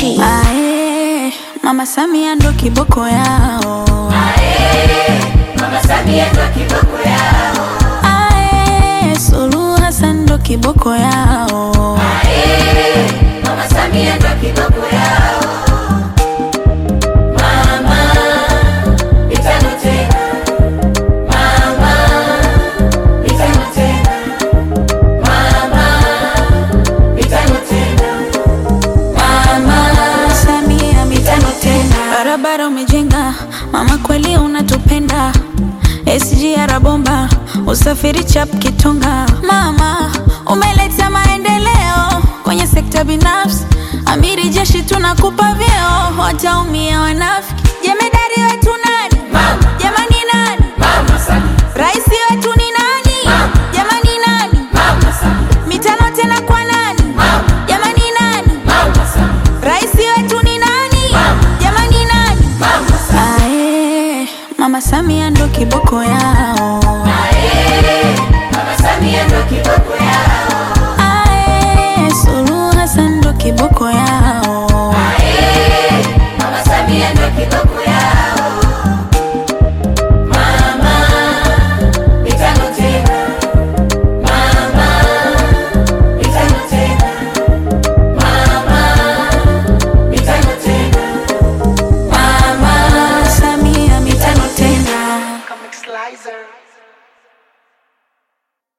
Msafi. Ae, Mama Samia ndo kiboko yao. Mama Samia ndo kiboko yao. Ae, Suluhu Hassan ndo kiboko yao. Mama Samia ndo kiboko yao. Mama, mitano tena. Mama, mitano tena. Mama, mitano tena. Mama Samia mitano tena, barabara umejenga, mama kweli unatupenda. SGR bomba, usafiri chap kitonga. Mama umeleta maendeleo kwenye sekta binafsi, amiri jeshi tunakupa vyeo, wataumia wanafiki